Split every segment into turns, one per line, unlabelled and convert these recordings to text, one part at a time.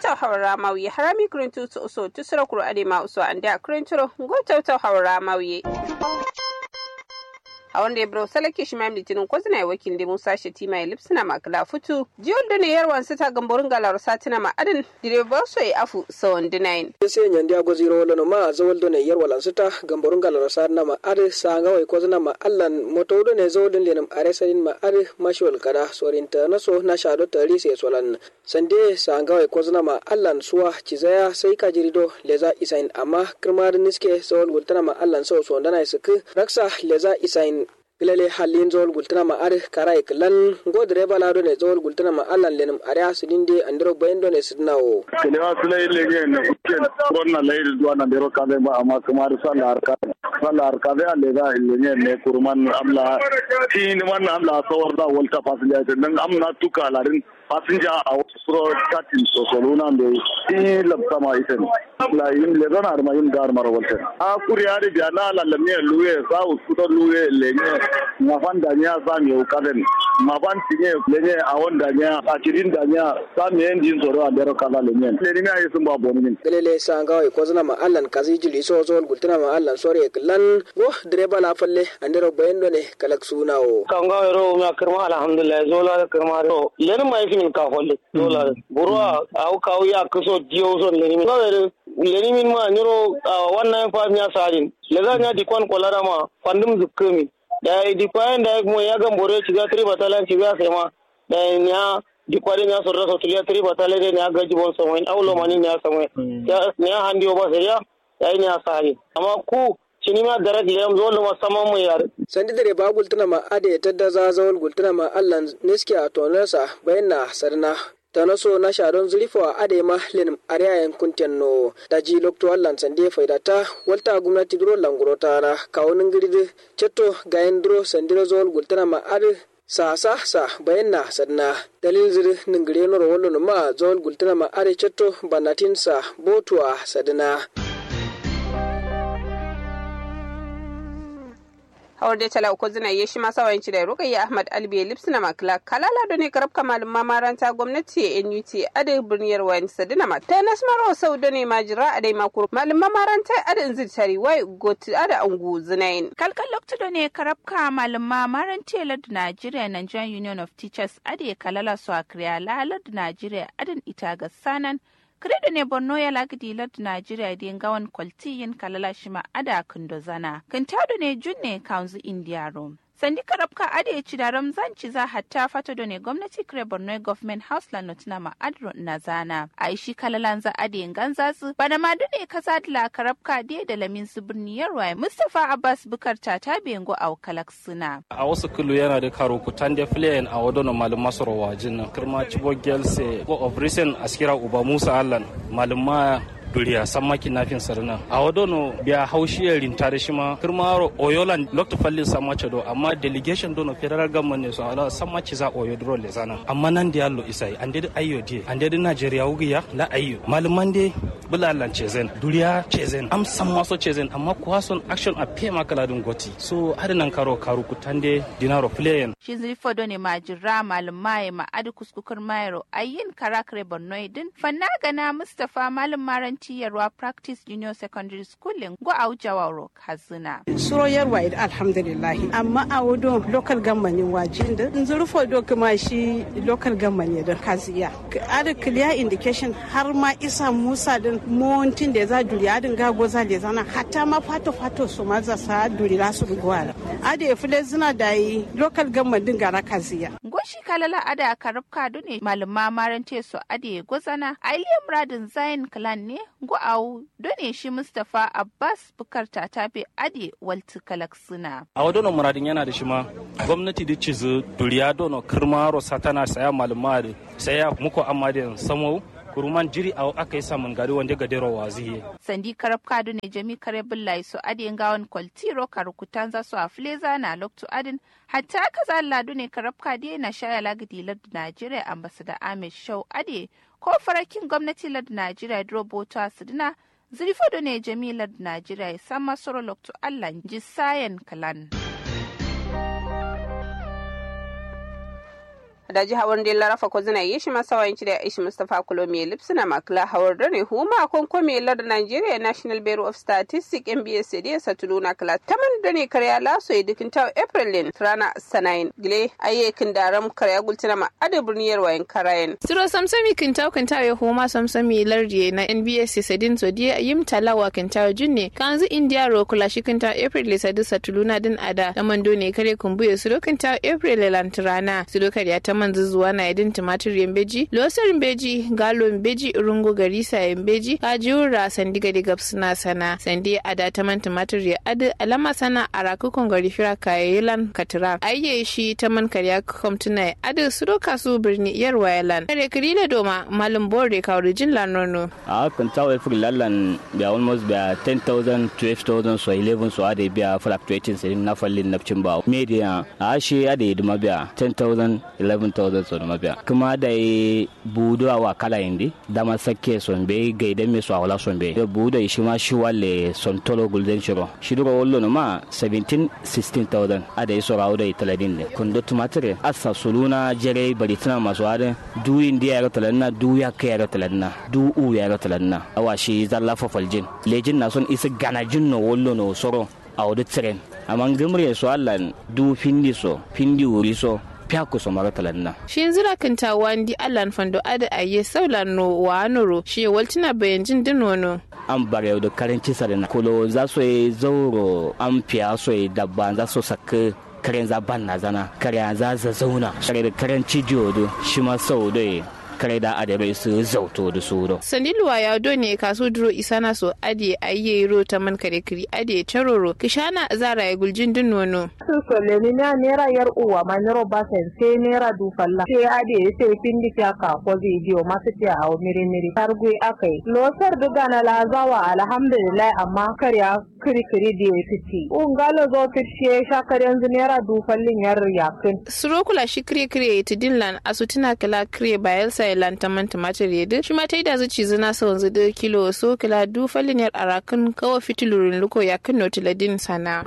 tawtaw hawra mawye harami kurintu su uso tusura kuro adema uso anda kurinturo go tawtaw hawra mawye a wanda ya bro salake shi mam litinin ko zina wakil da musa shetima ya lipsina makala futu jiyol da ne yarwan su ta gamborin galar satina ma adin direba so ya afu sawan dinayin
se nyandi ago ziro wala no ma zawol do ne yarwal an suta gamborin galar satina ma ade sanga wai ko zina ma allan moto do ne zawol lenum are sarin ma ade mashwal kada sorinta na so na shado tari se solan sande sanga wai ko zina ma allan suwa cizaya sai ka jirido leza isain amma kirmar niske zawol gultana ma allan so so ndana isuk raksa leza isain gilale halin zol gultana ma ar karai klan go direba lado ne zol gultana ma allan lenum are asudinde andro bayendo ne sidnawo
kelewa sulai lege ne ken konna leir duana dero kade ma ama kumar salar ka salar kade ale da lege ne kurman amla tin man amla sawar da volta passenger dan amna tuka larin passenger a suro katin so soluna be ti labta ma isen la yin le zana arma yin gar mara volta a kuriya de biya na la lamne luwe sa uskuto luwe lege mafan da nya sa mi ukaden mafan tinye lege a wanda nya a kirin da nya sa mi endin soro a dero kala lenyen le ni ayi sun ba boni min
gilale sanga wai ko zina ma allan kazi jili so zol gultana ma allan sore klan go direba la falle andro bayendo ne kalak sunawo
kanga ro ma kirma alhamdulillah zola kirma ro len mai fin ka holle zola burwa au ka ya kuso dio so len min ro len min ma nyoro wannan fa nya sadin le ga nya dikon kolara ma fandum zukkami da dikwan da mo ya ga mbore ciga tri batalan ciga sema da nya dikwari nya sorra so tulia tri batale de nya gaji bon so en awlo mani nya samwe ya nya handi oba seriya ya nya sari amma ku cinima darag liyam zolu ma sama mu yar
sandi dare ba gultuna ma ade tadda za zawol gultuna ma allan niski a tonarsa bayanna sarna tana so na sharon zurifo a ade ma lenim ariyayen kunten no da ji lokto allan sande faidata walta gwamnati duro languro tara kawunin girdi cetto gayen duro sandiro zawol gultuna ma ade sa sa sa bayan na sadna dalil zir ningire noro wallo ma zawol gultuna ma ade cetto banatin sa botuwa sadna
hawar da tala uku zina yeshi masa wayanci da rukayya ahmad albiya lipsina makla kalala da ne karab kamal mamaranta gwamnati nut ade birniyar wani sadina ma ta nasmaro sau da ne majira ade makuru malum mamaranta ade zid tari wai goti ade angu zinayin
kalkal lokta da ne karab ka malum mamaranta lad nigeria nigerian union of teachers ade kalala su a kriya lalad nigeria adin ita ga sanan Kredo ne Borno ya lagdi lad Najeriya da gawan kwalti yin kalala shima ada kundo zana. Kantado ne junne kaunzu India Rome. Sandi karabka ade ya ci da Ramzan ci za hatta fata da ne gwamnati kire Borno Government House la notina ma adro na zana. A ishi kalalan za ade yin ganza su bana ma dune kasa dila karabka de da lamin su birni yarwa Mustapha Abbas Bukar ta ta bengo a wakalak suna.
A wasu kulu yana da karo kutan da filayen a wadono malum masoro wajin nan. Kirma Chibo Gelse go of recent askira Uba Musa Allan malum duriya samma kinafin sarna a wadono biya haushiyar rintare shi ma kirmaro oyolan lokto fallin samma do amma delegation dono federal government ne so ala samma ci za oyo dro le zana amma nan da yallo isai ande da ayyo die ande da nigeria wugiya la ayyo malaman de bulalan cezen duriya cezen am samma so cezen amma kuwa son action a pe makala dun goti so nan karo karu kutande dinaro playen
shi zilfo do ne majira malumai ma adu kuskukur mayro ayin karakre bornoidin fanna gana mustafa malum maranti yarwa practice junior secondary school go a wujawa rock hazina
suro yarwa id alhamdulillah amma a wudo local government wajin da zurfo do kuma shi local government da kaziya ada clear indication har ma isa musa din montin da za duri adin ga goza da zana hatta ma fato fato su ma za sa duri la su gwara ada fule zina da yi local government din gara kaziya
goshi kalala ada karabka ne malama marante su ade gozana ailiya muradin zain clan ne gu'awu done shi Mustapha Abbas Bukar Tatabe Ade Walti Kalaksuna.
A wadono muradin yana da shi ma gwamnati da cizu duriya dono kirmaro satana saya maluma da saya muku amma da samo kuruman jiri a aka yi samun gari wanda gadero waziye.
Sandi karab kadu ne jami kare billahi su adin gawan kwaltiro karukutan za su a fileza na loktu adin hatta aka zalla ne karab kade na shaya lagadi lardu Najeriya ambasada Ahmed Shau Ade ko farakin gwamnati lardu Najeriya Droboto Sidina zirfodo ne jami lardu Najeriya ya san masoro loktu Allah ji sayan kalan.
da ji hawar da larafa ko zina yi shi masa wayanci da ishi mustafa kulomi lipsina makla hawar da ne huma kon komi lar nigeria national bureau of statistics nbs da sa tuluna kala taman da ne karya laso ya dukin ta april lin rana sanayin gile ayyekin daram karya gultina ma ada burniyar wayan karayen
siro samsami kintaw kintaw ya huma samsami lardi na nbs sadin so dia yim talawa kintaw junne kanzu india ro kula shi kintaw april le sadu satuluna din ada tamando ne kare kumbuye siro kintaw april le lantrana siro karya taman zuzuwa na idin tumatir yambeji losar yambeji galo yambeji rungo garisa yambeji kajiura sandiga diga suna sana sandi ada taman tumatir ya adu alama sana araku kongari fira kayayilan katira ayye shi taman karya komtuna adu siro kasu birni yar wayalan kare kirila doma malum bore kawri jin lanono
a kan tawo april lallan biya almost biya 10000 12000 so 11 so ade biya fluctuating sai na fallin nafcin ba media a shi ade duma biya 10000 11,000 so duma biya kuma da yi budu awa kala indi dama sakke son be gaida me so awala son be budu shi ma shi wale son tolo golden shiro shi duro wollo no ma 17 16000 ade so rawo da italadin ne kundo tumatire asa suluna jere bari tana masu ade du indi ya talanna du ya kai ya talanna du u ya talanna awa shi zalla fafaljin lejin na son isa ganajin no wollo no soro a wadi tiren amma gamre so allan du findi so findi wuri so fiyaku so mara talanna.
Shi yanzu rakinta wandi allan fando ada aye saulan no wa noro shi waltina bayan jin dinono.
an bare da karanci sarina kulo za su yi zauro an fiya su yi dabba za su saka karen za ban na zana kare za za zauna kare da karanci jiyo shi ma sau da kare da adare su zauto da su do.
Sandiluwa ya do ne kaso duro isana so ade ayye ro ta man kare kiri ade charoro kishana zara ya guljin din nono.
Su sole ni na nera yar uwa ma nero basen sai nera du falla. Sai ade sai pindi ka ka ko video masu ce a miri miri. Targui akai. Losar duga na lazawa alhamdulillah amma karya kiri kiri da ya fiti. Ungalo zo fitishe shakar yanzu nera du fallin yar yakin.
Surokula shi kire kire ta dinlan asutina kala kire bayelsa Thailand ta manta matar yadda shi ma ta yi da zuci zina sa wanzu da kilo so kila du faliniyar arakan kawo fitilurin luko ya kan notiladin sana.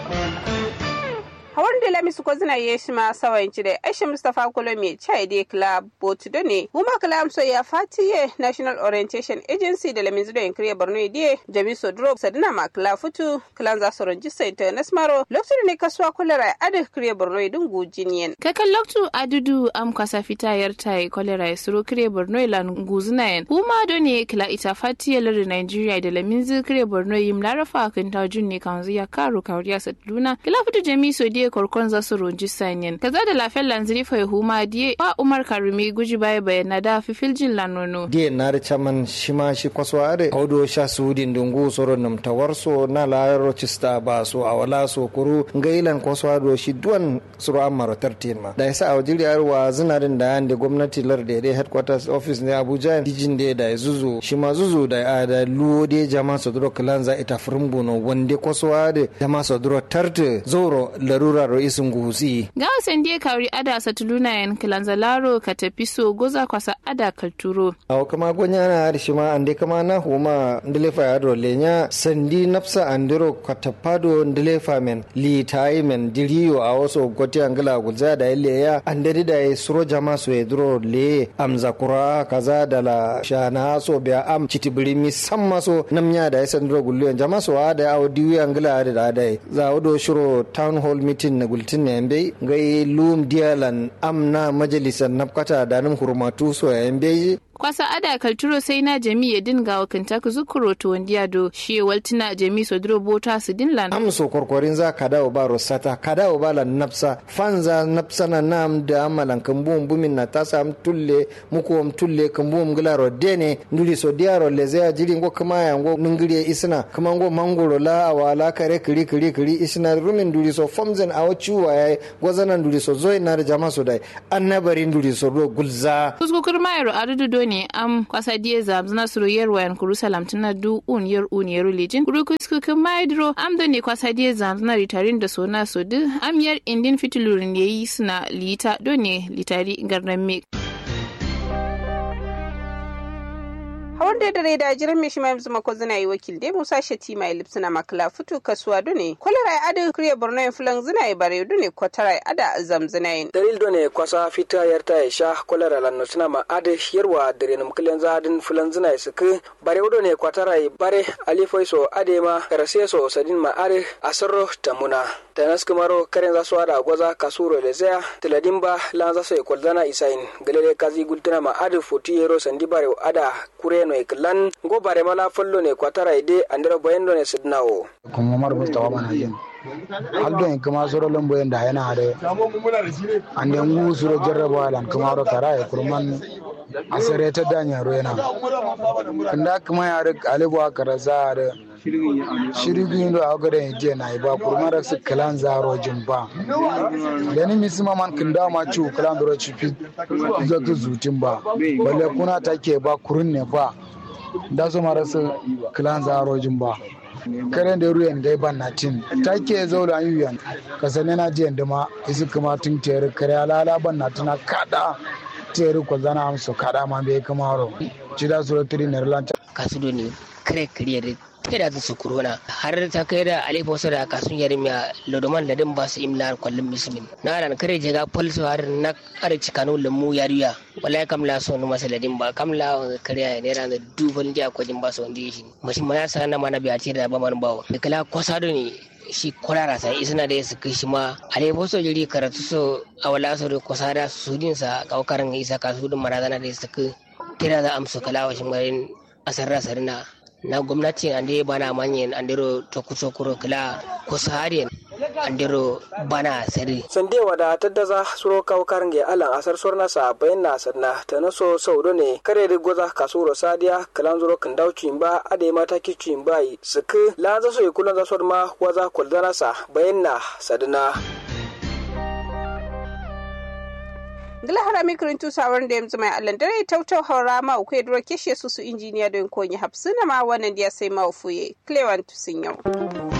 hawar da lamisu ko zina ye shi ma sawan ci da aisha mustapha kolo me chai de club botu do ne huma club so ya fatiye national orientation agency da lamin zudo yankiri borno de jami so drop sadina ma club futu clan za su rajista international lokacin ne kasuwa kulera ada kiriya borno din gujiniyan
kakan loktu adudu am kwasa fita yar tai kolera ya suro kiriya borno lan guzina yan huma do ne kila ita fatiye lari nigeria da lamin zu kiriya borno yim larafa kan tajun ne kan zuya karo kawriya saduna kila futu jami so de korkon za su runji sanyin kaza da lafiyar lanziri fa huma diye ba umar karumi guji baya bayana da fifiljin lanono
diye na da chaman shima shi kwaso are audo sha sudin dungu soro nam tawarso na la rochista ba so awala so kuru ngailan kwaso ado shi duwan suru amaro tartin ma da yasa awjiri arwa zinarin da yande gwamnati lar da dai headquarters office ne abuja dijin da da zuzu shi ma zuzu da da luwo de jama so duro kalanza ita furumbu no wande kwaso ade jama so duro tarte zoro larura ro isin gusi
ga wasan diye kawri ada satuluna yan kilanzalaro ka tafi so goza kwasa ada kalturo
aw kama gonya na har shi ma ande kama na huma ndelefa ya ro lenya sandi nafsa andiro katapado ndelefa men li tai men diriyo a waso goti angala gulza da ile ya andari da ya suro jama so ya duro le amza kura kaza da la shana so biya am chitibiri mi samma so namnya da ya sandiro gullu jama so ada aw diwi angala da da za odo shiro town hall meeting na gultin ne yambe gai lum dialan amna majalisar nafkata da nan hurmatu so yambe
kwasa ada kalturo sai na jami ya dinga wa kantaka zukuro to wandiya do shi waltina jami so duro bota su dinlan
am so korkorin za ka dawo ba rosata ka dawo ba lan nafsa fanza nafsa na nam da amalan kambum bumin na tasa am tulle muko am tulle kambum gilaro dene nduli so diaro le zaya jiri ngo kama ya ngo nungiri isna kama ngo mangoro la awala kare kiri kiri kiri isna rumin nduli so fomzen awo chuwa ya gozana nduli so zoy na jama so dai annabari nduli so do gulza
kuskukur mayaro adudu ne am kwasa die zam zna suru yer wayan kuru salam tana du un yer un yer lijin kuru kuskukur maydro am da ne kwasa die zam zna ritarin da sona so du am yer indin fitilurin yayi suna lita do ne litari garnan me
a wanda da rai da jiran mai shi mai zuma ko zina yi wakil dai musa shati mai lipsina makla fitu kasuwa dune kwalara ya ada kriya borno yin fulan zina yi bare dune kwatara ya ada zamzina yin
dalil done kwasa fita yarta ya sha kwalara lanno suna ma ade yarwa dare num kilen zadin fulan zina ya suku bare done kwatara ya bare alifai so ade ma karase so sadin ma ade asarro tamuna tanas kumaro karen za su ada gwaza kasuro le zaya tiladin ba lan za su ikwaldana isain galele kazi gultuna ma ade foti yero sandi bare ada kure no iklan go bare mala follo ne kwatara ide andira boyendo ne sidnawo
kuma mar mustawa mana yin haldo en kuma soro lombo en da yana hade ande ngu suro jarraba lan kuma ro tara e kurman asare ta danya ro yana kanda kuma ya rik alibu akara za da shirigi ndo agada je na iba kurman rak su kalan zaro jin ba dani misima man kanda ma ci kalan ro ci fi zaka zutin ba balle kuna take ba kurun ne ba da su mara su kalan zaro jin ba karen da ruyan dai ban na tin take zo da yuyan ka sane na jiyan da ma isi kuma tun tere kare alala ban na tuna kada tere ko zana amso kada ma bai kuma ro ci da suro tiri ne lanta
kasudo ne kare kare da kai da su corona har ta kai da alifa wasu da kasun yari miya lodoman da din ba su imla kwallon musulmin na ran kare jega falso har na kare cikanu lamu yariya wallahi kam la sonu masa da din ba kam la kare ne ran da dubal dia ko jin ba su wanda shi mashi ma ya sana mana biya ce da ba man bawo da kala kwasado ne shi kwarara sai isna da su kai shi ma ale boso jiri karatu so awala so da kwasada su din sa kaukarin isa kasu din marazana da su kai tira da amsu kala wa shi marin asarra sarina na gwamnati ande bana manyen andero tokutokuro kila kusariyen andero bana sari
sande wada taddaza suro kawkarnge alan asar sorna sa bayan na sanna ta naso saudo ne kare da goza kasuro sadiya kalan zuro kan dauci ba ade mata kici ba suku la za so kulan za so ma waza kuldana sa bayan na sadana
gila harami kirintu sauran da yanzu mai allan dare tautau haura ma uku duro keshe su su injiniya don konyi hapsuna ma wannan da ya sai ma ufuye clewan tusin yau